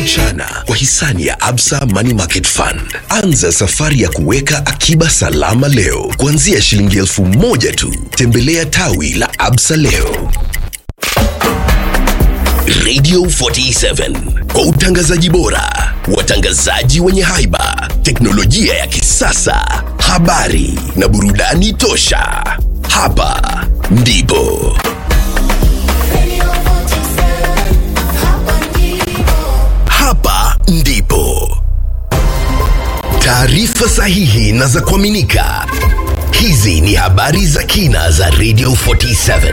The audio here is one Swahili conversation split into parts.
mchana kwa hisani ya Absa Money Market Fund. Anza safari ya kuweka akiba salama leo kuanzia shilingi elfu moja tu. Tembelea tawi la Absa leo. Radio 47 kwa utangazaji bora, watangazaji wenye haiba, teknolojia ya kisasa, habari na burudani tosha. Hapa ndipo hapa ndipo taarifa sahihi na za kuaminika. Hizi ni habari za kina za Radio 47.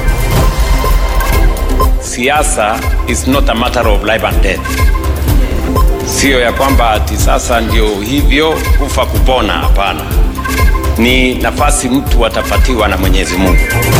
siasa is not a matter of life and death siyo ya kwamba ati sasa ndio hivyo kufa kupona hapana ni nafasi mtu atapatiwa na mwenyezi mungu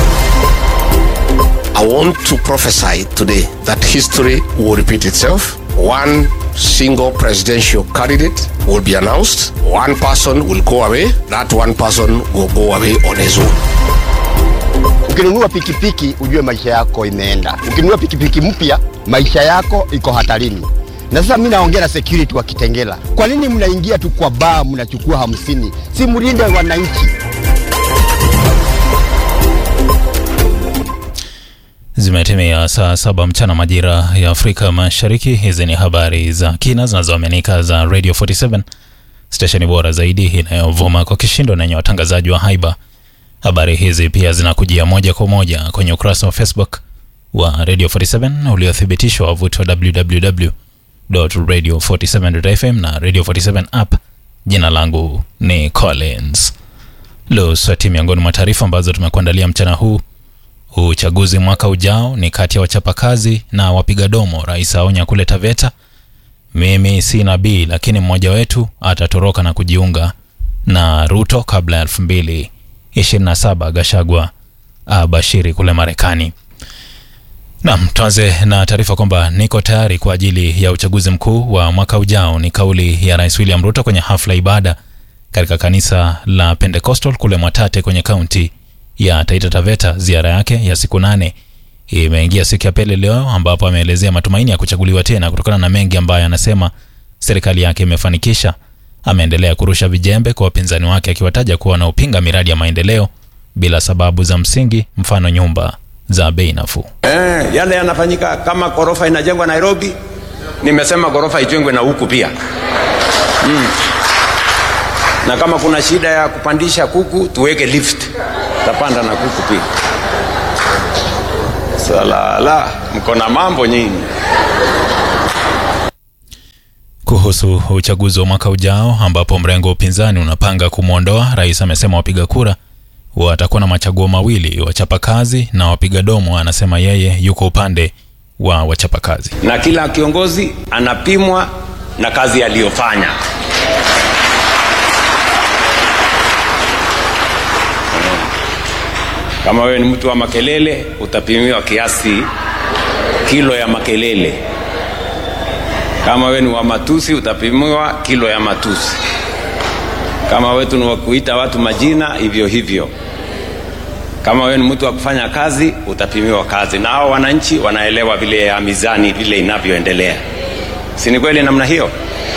I want to prophesy today that history will repeat itself. One single presidential candidate will be announced. One person will go away. That one person will go away on his own. Ukinunua pikipiki ujue maisha yako imeenda. Ukinunua pikipiki mpya maisha yako iko hatarini. Na sasa mimi naongea na security wa Kitengela, kwa nini mnaingia tu kwa baa mnachukua hamsini? Si mlinde wananchi. Zimetimia saa saba mchana majira ya Afrika Mashariki. Hizi ni habari za kina zinazoaminika za Radio 47 stesheni bora zaidi inayovuma kwa kishindo na yenye watangazaji wa haiba. Habari hizi pia zinakujia moja kwa moja kwenye ukurasa wa Facebook wa Radio 47 uliothibitishwa wavuti wa www.radio47.fm na Radio 47 app. Jina langu ni Collins Luswati. Miongoni mwa taarifa ambazo tumekuandalia mchana huu Uchaguzi mwaka ujao ni kati ya wachapakazi na wapiga domo. Rais aonya kule Taveta, mimi si nabii, lakini mmoja wetu atatoroka na kujiunga na Ruto kabla ya elfu mbili ishirini na saba. Gashagwa abashiri kule Marekani. Naam, tuanze na taarifa kwamba niko tayari kwa ajili ya uchaguzi mkuu wa mwaka ujao. Ni kauli ya Rais William Ruto kwenye hafla ibada katika kanisa la Pentecostal kule Mwatate kwenye kaunti ya Taita Taveta. Ziara yake ya siku nane imeingia siku ya pili leo, ambapo ameelezea matumaini ya kuchaguliwa tena kutokana na mengi ambayo anasema serikali yake imefanikisha. Ameendelea kurusha vijembe kwa wapinzani wake, akiwataja kuwa wanaopinga miradi ya maendeleo bila sababu za msingi, mfano nyumba za bei nafuu. eh, yale yanafanyika kama ghorofa inajengwa nairobi nimesema ghorofa ijengwe na huku pia mm. na kama kuna shida ya kupandisha kuku tuweke lift tapanda na kuku pia salala mko na mambo nyinyi Kuhusu uchaguzi wa mwaka ujao ambapo mrengo wa upinzani unapanga kumwondoa rais, amesema wapiga kura watakuwa na machaguo mawili, wachapakazi na wapiga domo. Anasema yeye yuko upande wa wachapakazi. na kila kiongozi anapimwa na kazi aliyofanya kama wewe ni mtu wa makelele utapimiwa kiasi kilo ya makelele kama wewe ni wa matusi utapimiwa kilo ya matusi kama wetu ni wa kuita watu majina hivyo hivyo kama wewe ni mtu wa kufanya kazi utapimiwa kazi na hao wananchi wanaelewa vile ya mizani vile inavyoendelea si ni kweli namna hiyo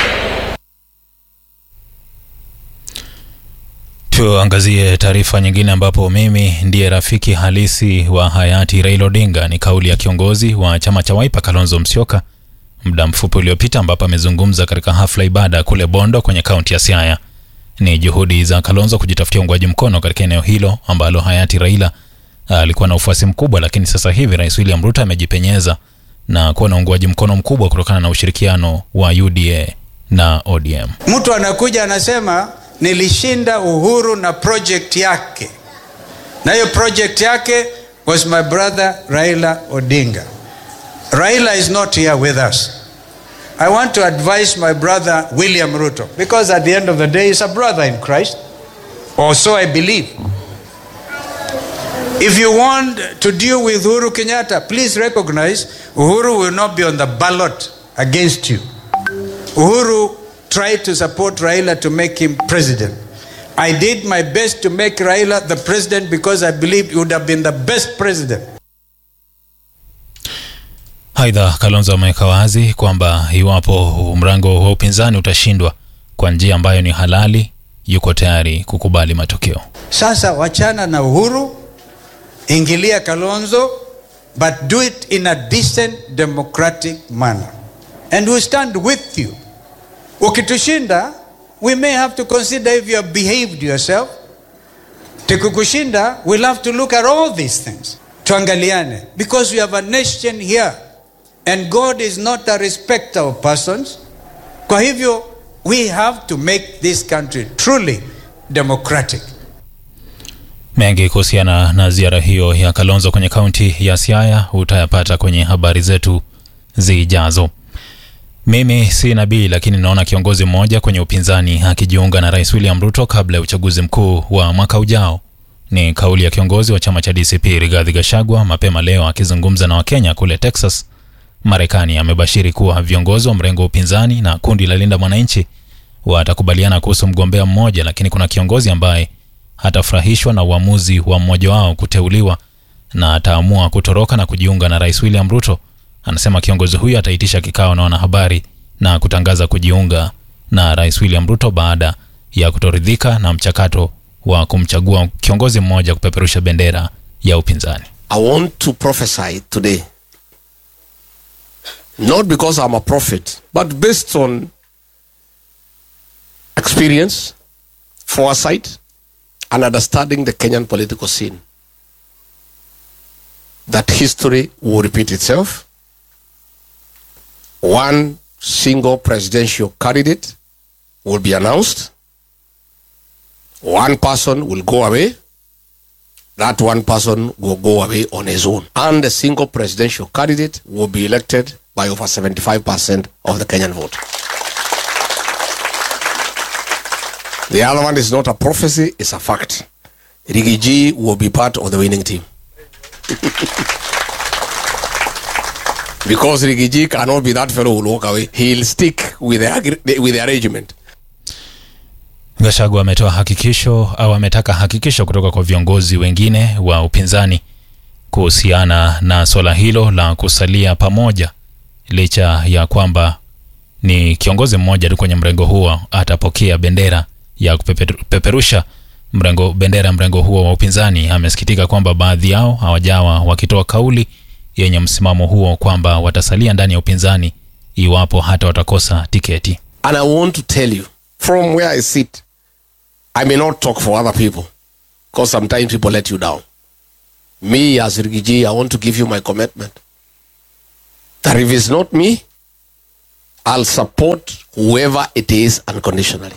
Tuangazie taarifa nyingine ambapo mimi ndiye rafiki halisi wa hayati Raila Odinga ni kauli ya kiongozi wa chama cha Wiper Kalonzo Musyoka muda mfupi uliopita, ambapo amezungumza katika hafla ibada kule Bondo kwenye kaunti ya Siaya. Ni juhudi za Kalonzo kujitafutia uungwaji mkono katika eneo hilo ambalo hayati Raila alikuwa na ufuasi mkubwa, lakini sasa hivi Rais William Ruto amejipenyeza na kuwa na uungwaji mkono mkubwa kutokana na ushirikiano wa UDA na ODM. Mtu anakuja anasema nilishinda Uhuru na project yake, na hiyo project yake was my brother Raila Odinga. Raila is not here with us. I want to advise my brother William Ruto because at the end of the day he's a brother in Christ, or so I believe. If you want to deal with Uhuru Kenyatta, please recognize Uhuru will not be on the ballot against you. Uhuru tried to support Raila to make him president. I did my best to make Raila the president because I believed he would have been the best president. Aidha, Kalonzo ameweka wazi kwamba iwapo mrengo wa upinzani utashindwa kwa njia ambayo ni halali, yuko tayari kukubali matokeo. Sasa wachana na Uhuru, ingilia Kalonzo, but do it in a decent democratic manner and we stand with you. Ukitushinda, we may have to consider if you have behaved yourself. Tukikushinda, we'll have to look at all these things. Tuangaliane because we have a nation here and God is not a respecter of persons. Kwa hivyo, we have to make this country truly democratic. Mengi kuhusiana na ziara hiyo ya Kalonzo kwenye kaunti ya Siaya utayapata kwenye habari zetu zijazo. Mimi si nabii, lakini naona kiongozi mmoja kwenye upinzani akijiunga na Rais William Ruto kabla ya uchaguzi mkuu wa mwaka ujao. Ni kauli ya kiongozi wa chama cha DCP Rigathi Gachagua mapema leo akizungumza na Wakenya kule Texas, Marekani. Amebashiri kuwa viongozi wa mrengo wa upinzani na kundi la Linda Mwananchi watakubaliana kuhusu mgombea mmoja, lakini kuna kiongozi ambaye hatafurahishwa na uamuzi wa mmoja wao kuteuliwa na ataamua kutoroka na kujiunga na Rais William Ruto. Anasema kiongozi huyo ataitisha kikao na wanahabari na kutangaza kujiunga na Rais William Ruto baada ya kutoridhika na mchakato wa kumchagua kiongozi mmoja kupeperusha bendera ya upinzani. I want to prophesy today. Not because I'm a prophet, but based on experience, foresight, and understanding the Kenyan political scene. That history will repeat itself. One single presidential candidate will be announced. One person will go away. That one person will go away on his own. And a single presidential candidate will be elected by over 75% of the Kenyan vote. The other one is not a prophecy, it's a fact. Rigiji will be part of the winning team. because Rigiji cannot be that fellow who will walk away. He'll stick with the, agre- with the arrangement. Gachagua ametoa hakikisho au ametaka hakikisho kutoka kwa viongozi wengine wa upinzani kuhusiana na swala hilo la kusalia pamoja, licha ya kwamba ni kiongozi mmoja tu kwenye mrengo huo atapokea bendera ya kupeperusha mrengo bendera ya mrengo huo wa upinzani. Amesikitika kwamba baadhi yao hawajawa wakitoa kauli yenye msimamo huo kwamba watasalia ndani ya upinzani iwapo hata watakosa tiketi. And I want to tell you, from where I sit, I may not talk for other people because sometimes people let you down. Me, as Rigiji, I want to give you my commitment that if it's not me, I'll support whoever it is unconditionally.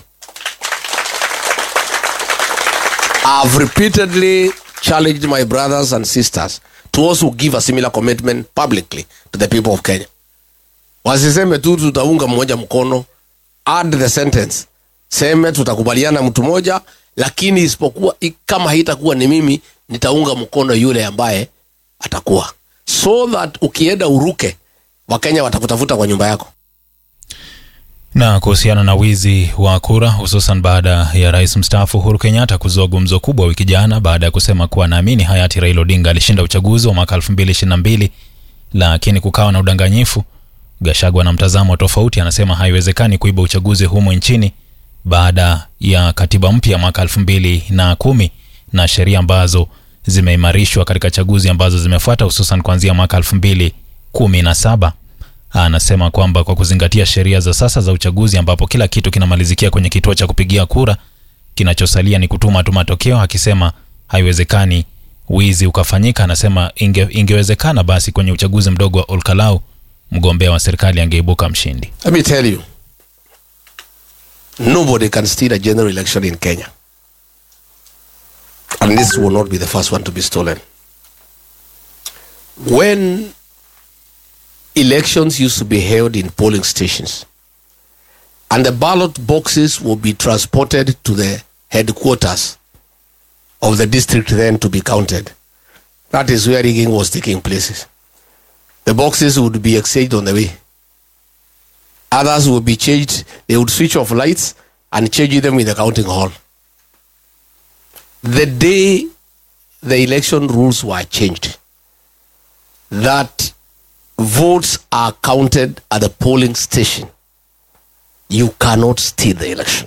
I've repeatedly challenged my brothers and sisters to also give a similar commitment publicly to the people of Kenya. Wasiseme tu tutaunga mmoja mkono, add the sentence, seme tutakubaliana mtu moja, lakini isipokuwa i- kama haitakuwa ni mimi, nitaunga mkono yule ambaye atakuwa, so that ukienda uruke, Wakenya watakutafuta kwa nyumba yako. Na kuhusiana na wizi wa kura hususan baada ya rais mstaafu Uhuru Kenyatta kuzua gumzo kubwa wiki jana baada ya kusema kuwa naamini hayati Raila Odinga alishinda uchaguzi wa mwaka 2022 lakini kukawa na udanganyifu. Gachagua na mtazamo tofauti, anasema haiwezekani kuiba uchaguzi humu nchini baada ya katiba mpya mwaka 2010 na sheria ambazo zimeimarishwa katika chaguzi ambazo zimefuata hususan kuanzia mwaka 2017 anasema kwamba kwa kuzingatia sheria za sasa za uchaguzi ambapo kila kitu kinamalizikia kwenye kituo cha kupigia kura, kinachosalia ni kutuma tu matokeo, akisema haiwezekani wizi ukafanyika. Anasema inge, ingewezekana basi kwenye uchaguzi mdogo wa Olkalau mgombea wa serikali angeibuka mshindi. Let me tell you, nobody can steal a general election in Kenya. And this will not be the first one to be stolen. When elections used to be held in polling stations, and the ballot boxes will be transported to the headquarters of the district then to be counted. That is where rigging was taking place. The boxes would be exchanged on the way. Others would be changed. They would switch off lights and change them in the counting hall. The day the election rules were changed, that votes are counted at the polling station, you cannot steal the election.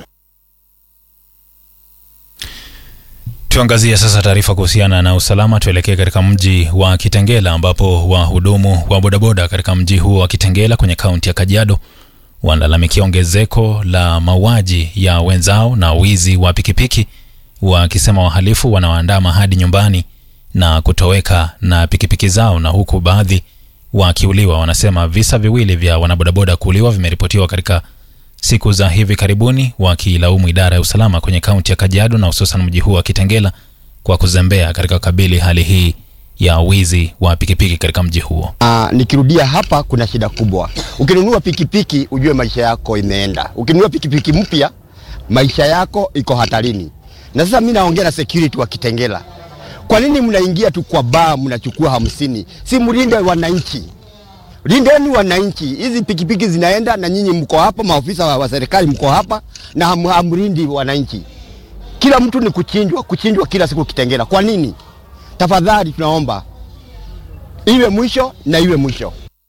Tuangazie sasa taarifa kuhusiana na usalama. Tuelekee katika mji wa Kitengela ambapo wahudumu wa bodaboda katika mji huo wa Kitengela kwenye kaunti ya Kajiado wanalalamikia ongezeko la mauaji ya wenzao na wizi wa pikipiki, wakisema wahalifu wanawaandama hadi nyumbani na kutoweka na pikipiki zao, na huku baadhi wakiuliwa. Wanasema visa viwili vya wanabodaboda kuuliwa vimeripotiwa katika siku za hivi karibuni, wakilaumu idara ya usalama kwenye kaunti ya Kajiado na hususan mji huu wa Kitengela kwa kuzembea katika kukabili hali hii ya wizi wa pikipiki katika mji huo. Ah, nikirudia hapa, kuna shida kubwa. Ukinunua pikipiki ujue maisha yako imeenda. Ukinunua pikipiki mpya, maisha yako iko hatarini. Na sasa mimi naongea na security wa Kitengela, kwa nini mnaingia tu kwa baa mnachukua hamsini? Si mlinde wananchi, lindeni wananchi. Hizi pikipiki zinaenda na nyinyi mko hapa, maofisa wa, wa serikali mko hapa na ham, hamlindi wananchi. Kila mtu ni kuchinjwa, kuchinjwa kila siku Kitengela. Kwa nini? Tafadhali tunaomba iwe mwisho na iwe mwisho.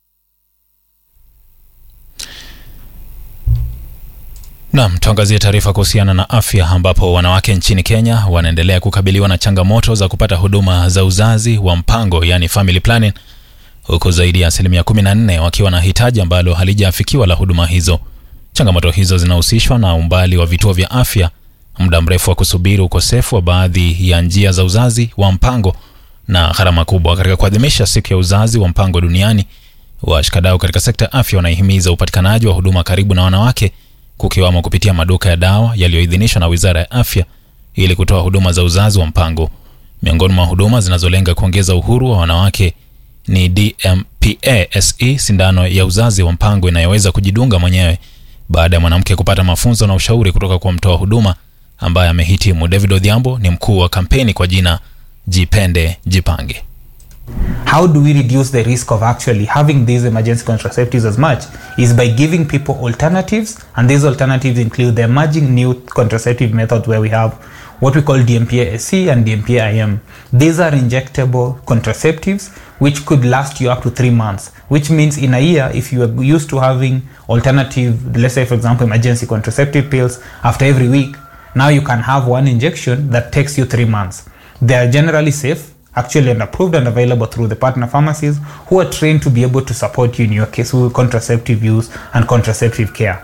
Naam, tuangazie taarifa kuhusiana na afya ambapo wanawake nchini Kenya wanaendelea kukabiliwa na changamoto za kupata huduma za uzazi wa mpango yani family planning, huku zaidi ya asilimia 14 wakiwa na hitaji ambalo halijaafikiwa la huduma hizo. Changamoto hizo zinahusishwa na umbali wa vituo vya afya, muda mrefu wa kusubiri, ukosefu wa baadhi ya njia za uzazi wa mpango na gharama kubwa. Katika kuadhimisha siku ya uzazi wa mpango duniani, washikadau katika sekta ya afya wanaihimiza upatikanaji wa huduma karibu na wanawake kukiwamo kupitia maduka ya dawa yaliyoidhinishwa na Wizara ya Afya ili kutoa huduma za uzazi wa mpango. Miongoni mwa huduma zinazolenga kuongeza uhuru wa wanawake ni DMPA-SE, sindano ya uzazi wa mpango inayoweza kujidunga mwenyewe baada ya mwanamke kupata mafunzo na ushauri kutoka kwa mtoa huduma ambaye amehitimu. David Odhiambo ni mkuu wa kampeni kwa jina Jipende Jipange. How do we reduce the risk of actually having these emergency contraceptives as much? Is by giving people alternatives, and these alternatives include the emerging new contraceptive methods where we have what we call DMPA-SC and DMPA-IM. These are injectable contraceptives which could last you up to three months, which means in a year, if you are used to having alternative, let's say for example, emergency contraceptive pills after every week, now you can have one injection that takes you three months. They are generally safe, actually and approved and available through the partner pharmacies who are trained to be able to support you in your case with contraceptive use and contraceptive care.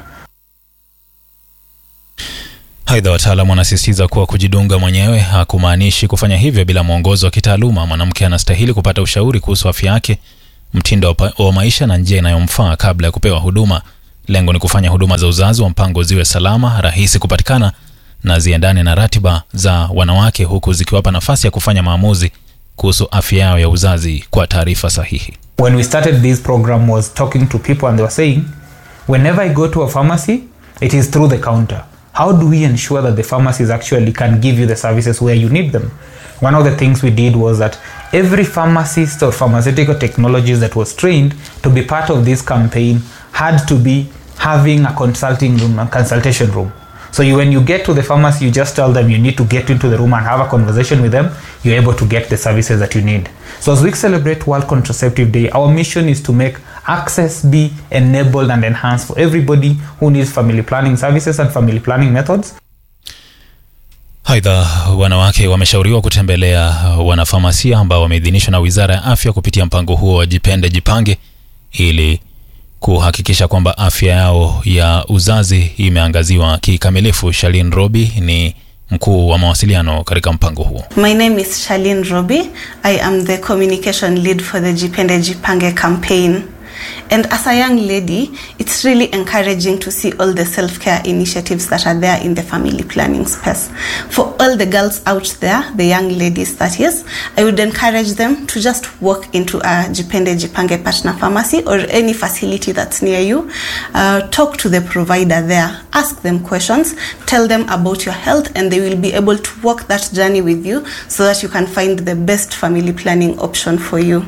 Aidha, wataalam wanasisitiza kuwa kujidunga mwenyewe hakumaanishi kufanya hivyo bila mwongozo wa kitaaluma. Mwanamke anastahili kupata ushauri kuhusu afya yake, mtindo wa pa- wa maisha na njia inayomfaa kabla ya kupewa huduma. Lengo ni kufanya huduma za uzazi wa mpango ziwe salama, rahisi kupatikana na ziendane na ratiba za wanawake, huku zikiwapa nafasi ya kufanya maamuzi kuhusu afya yao ya uzazi kwa taarifa sahihi. When we started this program was talking to people and they were saying, whenever I go to a pharmacy, it is through the counter. How do we ensure that the pharmacies actually can give you the services where you need them? One of the things we did was that every pharmacist or pharmaceutical technologist that was trained to be part of this campaign had to be having a consulting room, a consultation room. So you, when you get to the pharmacy, you just tell them you need to get into the room and have a conversation with them. You're able to get the services that you need. So as we celebrate World Contraceptive Day, our mission is to make access be enabled and enhanced for everybody who needs family planning services and family planning methods. Aidha, wanawake wameshauriwa kutembelea wanafamasia ambao wameidhinishwa na Wizara ya Afya kupitia mpango huo wa Jipende Jipange ili kuhakikisha kwamba afya yao ya uzazi imeangaziwa kikamilifu. Shalin Robi ni mkuu wa mawasiliano katika mpango huo. My name is Charlene Robi. I am the communication lead for the Jipende Jipange campaign. And as a young lady, it's really encouraging to see all the self care initiatives that are there in the family planning space. For all the girls out there, the young ladies that is, I would encourage them to just walk into a Jipende Jipange partner pharmacy or any facility that's near you. Uh, talk to the provider there, ask them questions, tell them about your health, and they will be able to walk that journey with you so that you can find the best family planning option for you.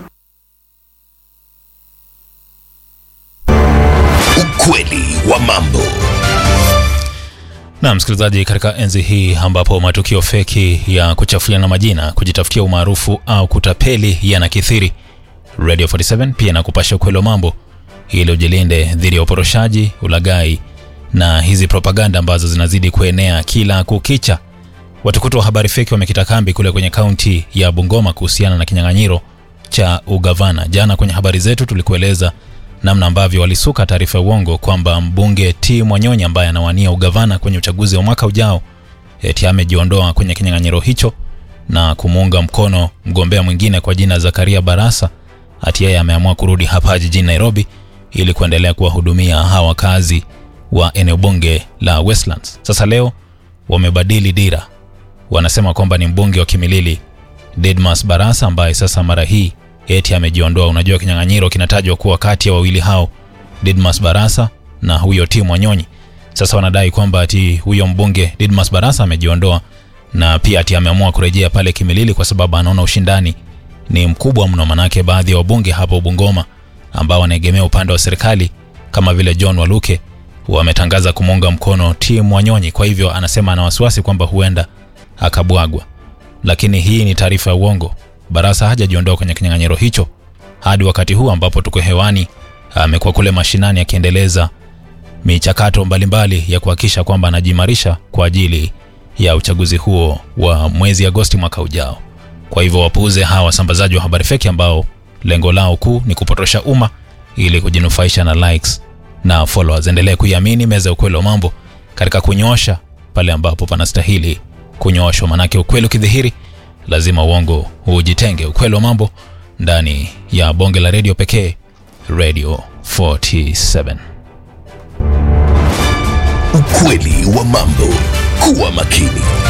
Ukweli wa mambo. Na msikilizaji, katika enzi hii ambapo matukio feki ya kuchafuliana majina, kujitafutia umaarufu au kutapeli yanakithiri, Radio 47 pia inakupasha ukweli wa mambo ili ujilinde dhidi ya uporoshaji, ulaghai na hizi propaganda ambazo zinazidi kuenea kila kukicha. Watukutu wa habari feki wamekita kambi kule kwenye kaunti ya Bungoma kuhusiana na kinyang'anyiro cha ugavana. Jana kwenye habari zetu tulikueleza namna ambavyo walisuka taarifa ya uongo kwamba mbunge T Mwanyonyi ambaye anawania ugavana kwenye uchaguzi wa mwaka ujao eti amejiondoa kwenye kinyang'anyiro hicho na kumuunga mkono mgombea mwingine kwa jina Zakaria Barasa. Hati yeye ameamua kurudi hapa jijini Nairobi ili kuendelea kuwahudumia hawa wakazi wa eneo bunge la Westlands. Sasa leo wamebadili dira, wanasema kwamba ni mbunge wa Kimilili Didmas Barasa ambaye sasa mara hii eti amejiondoa. Unajua, kinyang'anyiro kinatajwa kuwa kati ya wawili hao, Didmas Barasa na huyo Tim Wanyonyi. Sasa wanadai kwamba ati huyo mbunge Didmas Barasa amejiondoa na pia ati ameamua kurejea pale Kimilili kwa sababu anaona ushindani ni mkubwa mno, manake baadhi ya wabunge hapo Bungoma ambao wanaegemea upande wa serikali kama vile John Waluke wametangaza kumuunga mkono Tim Wanyonyi. Kwa hivyo anasema ana wasiwasi kwamba huenda akabwagwa, lakini hii ni taarifa ya uongo. Barasa hajajiondoa kwenye kinyang'anyiro hicho hadi wakati huu ambapo tuko hewani. Amekuwa kule mashinani akiendeleza michakato mbalimbali ya kuhakikisha kwamba anajiimarisha kwa ajili ya uchaguzi huo wa mwezi Agosti mwaka ujao. Kwa hivyo wapuuze hawa wasambazaji wa habari feki ambao lengo lao kuu ni kupotosha umma ili kujinufaisha na likes na followers. Endelee kuiamini meza ya ukweli wa mambo katika kunyosha pale ambapo panastahili kunyoshwa, manake ukweli ukidhihiri lazima uongo ujitenge. Ukweli wa mambo ndani ya bonge la redio pekee, Radio 47. Ukweli wa mambo. Kuwa makini.